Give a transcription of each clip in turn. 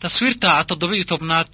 taswiirta toddoba iyo tobnaad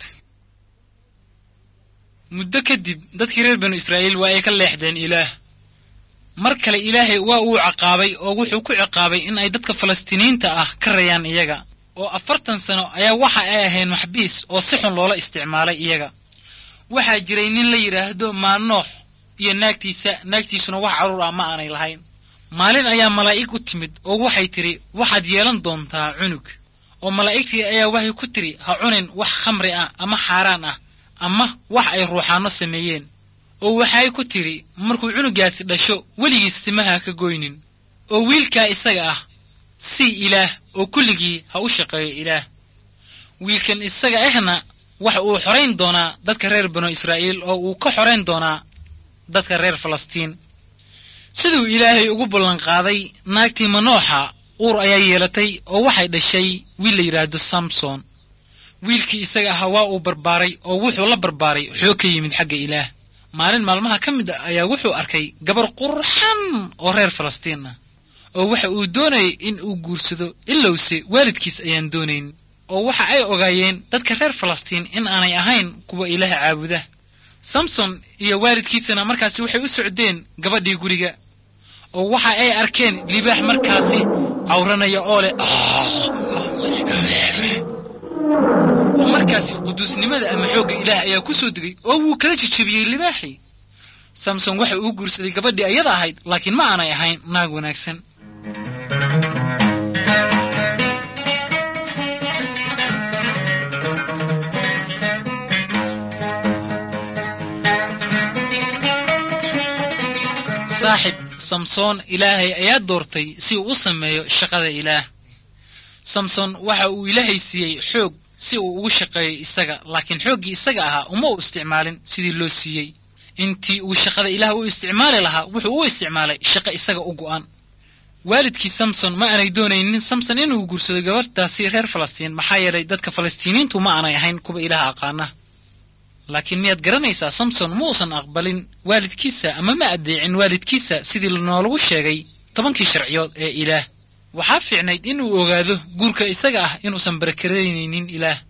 muddo kadib dadkii reer banu israa'iil waa ay ka leexdeen ilaah mar kale ilaahay waa uu ciqaabay oo wuxuu ku ciqaabay in ay dadka falastiiniyiinta ah ka rayaan iyaga oo afartan sano ayaa waxa ay ahayn maxbiis oo si xun loola isticmaalay iyaga waxaa jiray nin la yidhaahdo maanoox iyo naagtiisa naagtiisuna wax carruur ah ma aanay lahayn maalin ayaa malaa'ig u timid oo waxay tidhi waxaad yeelan doontaa cunug oo malaa'igtii ayaa waxay ku tidhi ha cunin wax khamri ah ama xaaraan ah ama wax ay ruuxaanno sameeyeen oo waxay ku tidhi markuu cunugaasi dhasho weligiis timaha ka goynin oo wiilkaa isaga ah sii ilaah oo kulligii ha u shaqeeyo ilaah wiilkan isaga ahna waxa uu xorayn doonaa dadka reer banu israa'iil oo uu ka xorayn doonaa dadka reer falastiin siduu ilaahay ugu ballanqaaday naagtii manooxa uur ayaa yeelatay oo waxay dhashay wiil la yidhaahdo samson wiilkii isaga ahaa waa uu barbaaray oo wuxuu la barbaaray xoog ka yimid xagga ilaah maalin maalmaha ka mid a ayaa wuxuu arkay gabar qurxan oo reer falastiin ah oo waxa uu doonayay in uu guursado ilowse waalidkiis ayaan doonayn oo waxa ay ogaayeen dadka reer falastiin in aanay ahayn kuwa ilaah caabuda samson iyo waalidkiisana markaasi waxay u socdeen gabadhii guriga oo waxa ay arkeen libaax markaasi cawranaya oo leh oo markaasi quduusnimada ama xoogga ilaah ayaa ku soo degay oo wuu kala jejebiyey libaaxii samson waxa uu guursaday gabadhii ayada ahayd laakiin ma aanay ahayn naag wanaagsan saaxib samsoon ilaahay ayaa doortay si uu u sameeyo shaqada ilaah samson waxa uu ilaahay siiyey xoog si uu ugu shaqeeyo isaga laakiin xooggii isaga ahaa uma uu isticmaalin sidii loo siiyey intii uu shaqada ilaah u isticmaali lahaa wuxuu u isticmaalay shaqo isaga u go'an waalidkii samson ma aanay doonaynin samson inuu guursado gabadhtaasi reer falastiin maxaa yeelay dadka falastiiniyiintu ma aanay ahayn kuwa ilaah aqaana laakiin miyaad garanaysaa samson ma uusan aqbalin waalidkiisa ama ma addeecin waalidkiisa sidii noolagu sheegay tobankii sharciyood ee ilaah waxaa fiicnayd inuu ogaado guurka isaga ah inuusan barakaraynaynin ilaah